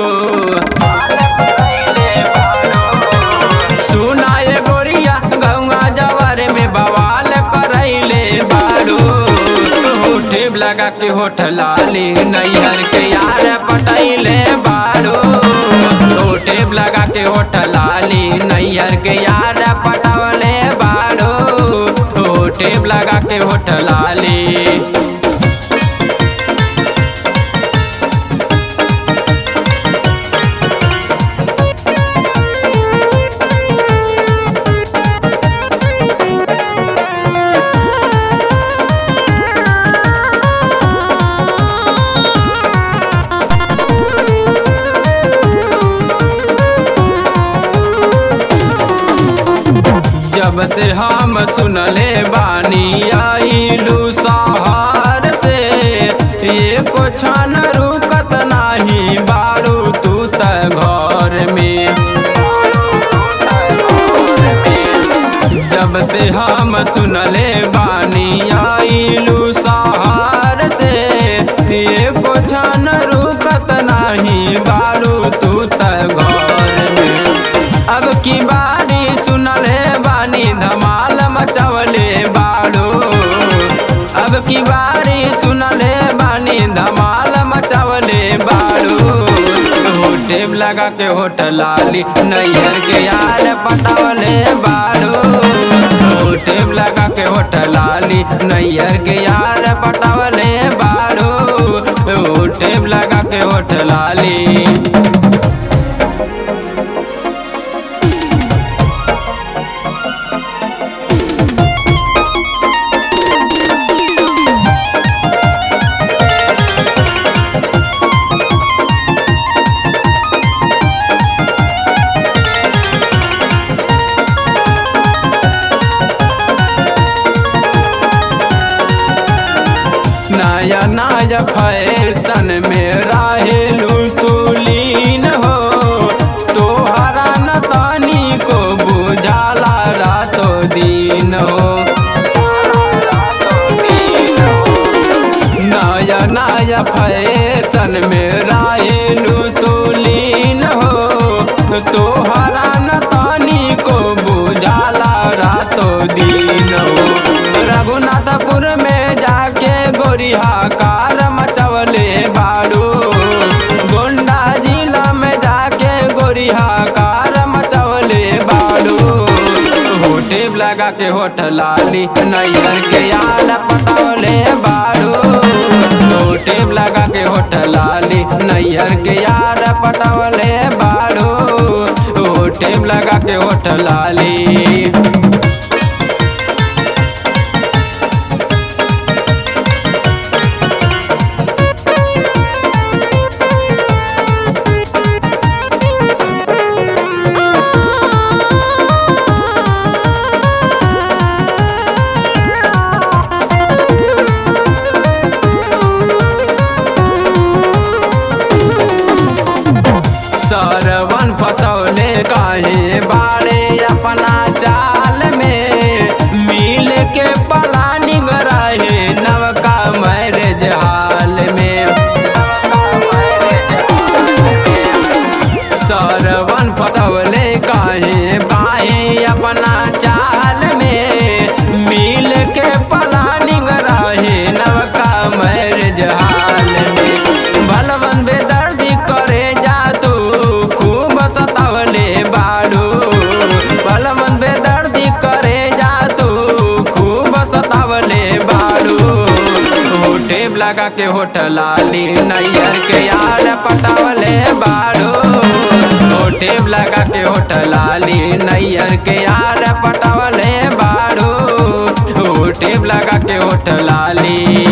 सुनाए गोरिया गौआ जवार में बवाल करैले बारू होठे लगा के होठ लाली नैहर के यार पटैले बारू होठे लगा के होठ लाली नैहर के यार पटवले बारू होठे लगा के होठ लाली जब से हम सुनले बानी आईलू सहार से एको क्षण रुकत नाही बारू तू त घर में जब से हम सुनले बानी आईलू सहार से एको क्षण रुकत नाही बारू तू त घर में अब की बारी सुनले बानी धमाल मचवले बाड़ो अब की बारी सुनले बानी धमाल मचवले बाड़ो होटे लगा के होठ लाली नैयर के यार पटवले बाड़ो होटे लगा के होठ लाली नैयर के यार पटवले बाड़ो होटे लगा के होठ लाली नया नया फैशन में रहेलू तू लीन हो तोहरा न तानी को बुझाला रातो दिन हो नया नया फैशन में रहेलू तू लीन हो तोहरा न तानी को बुझाला रातो दिन हो रघुनाथपुर में जाके गोरिहा कार मचवले बाड़ू गोंडा जिला में जाके गोरिहा कार मचवले बाड़ू होटे लगा के होठ लाली नैयर के याद पटवले बाड़ू होटे लगा के होठ लाली नैयर के याद पटवले बाड़ू होटे लगा के होठ लाली सरवन फसौले काहे बाड़े अपना चाल में मिल के पलानिंग रहे नवका मैरिज हाल में सरवन फसौले काहे बाहे अपना चाल में मिल के पलानिंग रहे नवका मैरिज हाल में बलवन बेदर्दी करे जा तू खूब सतावले बाड़ू बलवन बेदर्दी करे जा तू खूब सतावले बाड़ू होठे लगा के होठ लाली नैयर के यार पटावले बाड़ू होठे लगा के होठ लाली नैयर के यार पटावले बाड़ू होठे लगा के होठ लाली